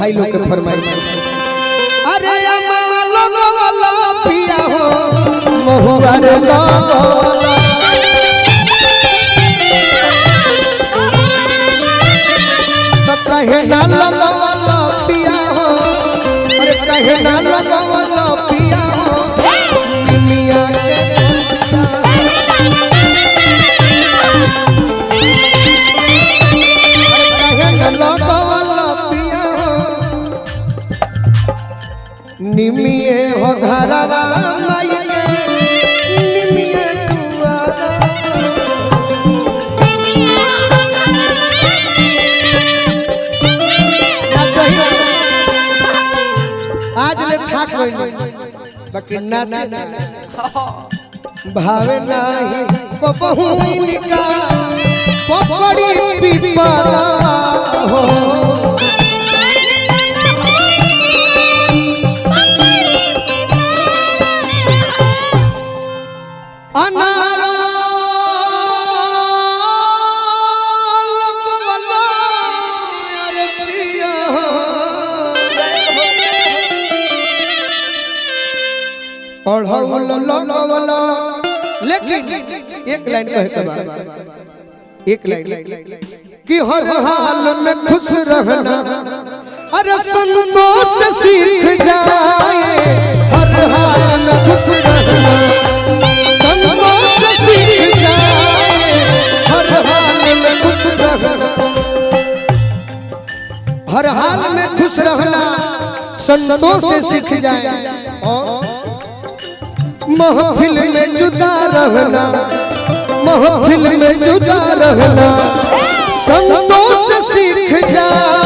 भाई लोग के फरमाइश अरे अमालो वाला पिया हो महुआ रे लगवाला तो कहे ना लगवाला पिया हो अरे कहे ना लगवाला पिया हो मिया के कहे ना लगवाला पिया हो निमिए हो घरवा माइके निमिए दुआरा ना चाहिए आज ले थाक गइल बाकी नाचे भावे नाही पपहु निका पपड़ी पिपरा हो अनारा लगवला अरे प्रिया पढ़ौल लगवला लेकिन एक लाइन कहे के बाद एक लाइन कि हर हाल में खुश रहना अरे संतोष सीख जाए हर हाल में खुश रहना संतोष सीख जाए हर हाल में खुश रहना हर हाल में खुश रहना संतोष से सीख जाए और महफिल में जुदा रहना महफिल में जुदा रहना संतोष से सीख जाए